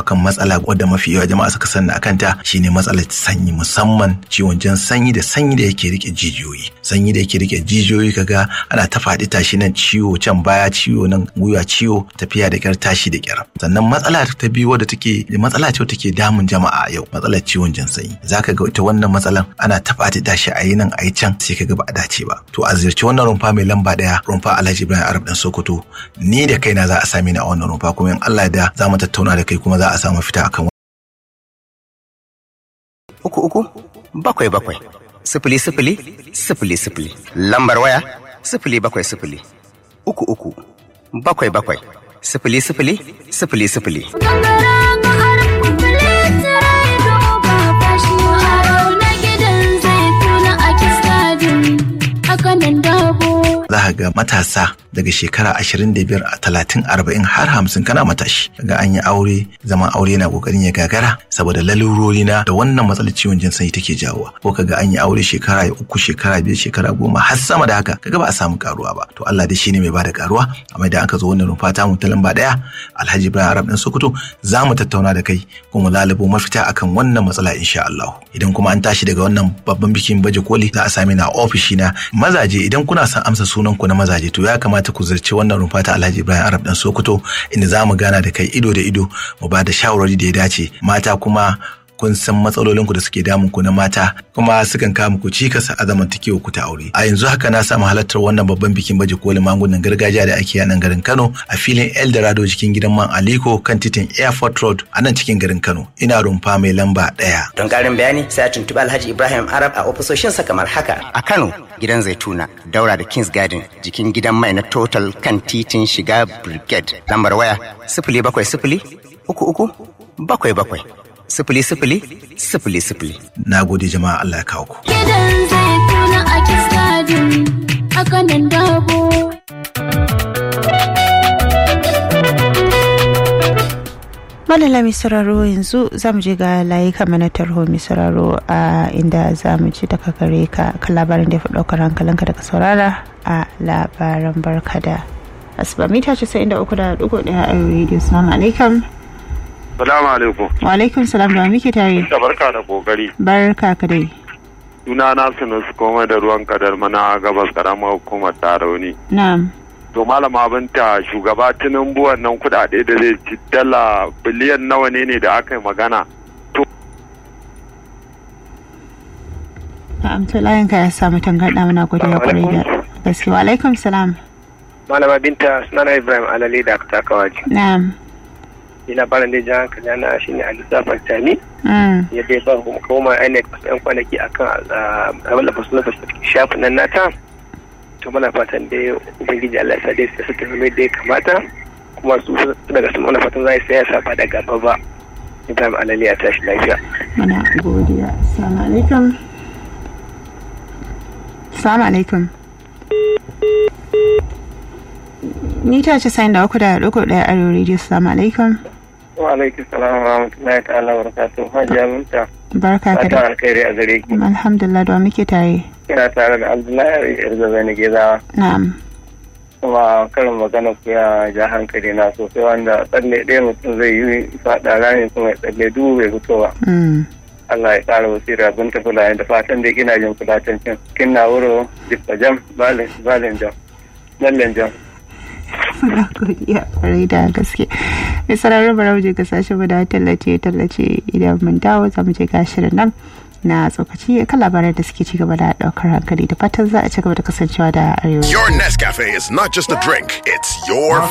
akan matsala wadda mafi yawa jama'a suka sani akan ta shine matsalar sanyi musamman ciwon jan sanyi da sanyi da yake rike jijiyoyi sanyi da yake rike jijiyoyi kaga ana ta faɗi tashi nan ciwo can baya ciwo nan gwiwa ciwo tafiya da kyar tashi da kyar sannan matsala ta biyu wadda take matsala ce take damun jama'a yau matsalar ciwon jan sanyi zaka ga ita wannan matsalan ana ta faɗi tashi a yi nan a yi can sai kaga ba a dace ba to a ziyarci wannan rumfa mai lamba daya rumfa Alhaji Ibrahim Arab dan Sokoto ni da kaina za a sami ni a wannan rumfa kuma in Allah da za mu tattauna da kai kuma za a samu fita akan uku uku bakwai bakwai sifili sifili sifili sifili lambar waya sifili bakwai sifili uku uku bakwai bakwai sifili sifili sifili sifili. za ka ga matasa daga shekara ashirin da biyar a talatin arba'in har hamsin kana matashi daga an yi aure zaman aure na kokarin ya gagara saboda lalurori na da wannan matsalar ciwon jin sanyi take jawowa ko kaga an yi aure shekara uku shekara biyar shekara goma har sama da haka kaga ba a samu karuwa ba to Allah dai shine mai bada karuwa amma idan aka zo wannan rumfa ta mu ta lamba daya Alhaji Ibrahim Arab dan Sokoto za mu tattauna da kai kuma lalubo mafita akan wannan matsala insha Allah idan kuma an tashi daga wannan babban bikin baje koli za a same na ofishi na mazaje idan kuna son amsa sunan ku na mazaje to ya kamata ku zirci wannan rumfa ta Alhaji Ibrahim Arab dan Sokoto inda za mu gana da kai ido da ido mu ba da shawarwari da ya dace mata kuma kun san matsalolinku da suke damun ku na mata kuma sukan kawo muku cikas a zamantakewa ku ta aure a yanzu haka na samu halartar wannan babban bikin baje kolin magungunan gargajiya da ake a nan garin Kano a filin Eldorado cikin gidan man Aliko kan titin Airport Road a nan cikin garin Kano ina rumfa mai lamba ɗaya. Don ƙarin bayani sai a tuntuɓi Alhaji Ibrahim Arab a ofisoshinsa kamar haka a Kano gidan Zaituna daura da Kings Garden jikin gidan mai na Total kan titin shiga Brigade lambar waya sifili bakwai sifili uku uku bakwai bakwai sifili sifili sifili sifili. Na gode jama'a Allah ya kawo ku. Gidan zai tuna a kiskadin a kanan dabo. Malala mai sauraro yanzu za mu je ga layuka mana tarho mai sauraro a inda za mu ji daga gare ka kan labarin da ya fi ɗaukar hankalinka daga saurara a labaran barka da asuba mita 93.1 a radio salamu alaikum Salamu alaikum. wa alaikum salam da wa muke tare Da barka da kokari. barka ka dai Suna na sunu su koma da ruwan kadar mana gabas karamar hukumar tarauni. na'am To malama binta shugaba tinubu wannan kudade da zai ci dala biliyan nawa ne ne da aka yi magana. na'am to layin ka ya samu tangarɗa muna godiya kwarai da gaske wa alaikum salam malama binta sunana ibrahim alali da aka taka waje na'am ni labarin da jan hankali na shine a lissafin tami mm. ya bai ba kuma koma inec wasu yan kwanaki akan abin da fasu na shafin nan nata to muna fatan dai ubangiji allah sa dai su tafi mai dai kamata kuma su daga su muna fatan za su saya safa da gaba ba ibrahim alali ya tashi lafiya muna godiya assalamu alaikum assalamu alaikum mita ce sayin da uku da ɗigo ɗaya arewa radio assalamu alaikum wa alaikum salam wa rahmatullahi ta'ala wa barakatuh hajiya binta barka ka da alkhairi a gare ki alhamdulillah da wa muke tare kina tare da abdullahi yarzabai na gezawa na'am kuma karin magana ku ya ja hankali na sosai wanda tsalle ɗaya mutum zai yi faɗa rami kuma ya tsalle dubu bai fito ba mm. Allah ya ƙara wasira bin ta kula da fatan da kina jin kulatancin kin na wuro jikka jam balin balin jam lallen jam muna godiya kwarai da gaske mai sararin barau je ga sashe mu da tallace tallace idan mun dawo za mu je ga shirin nan na tsokaci kan labarai da suke ci gaba da daukar hankali da fatan za a ci gaba da kasancewa da arewa Your Nescafe is not just a drink, it's your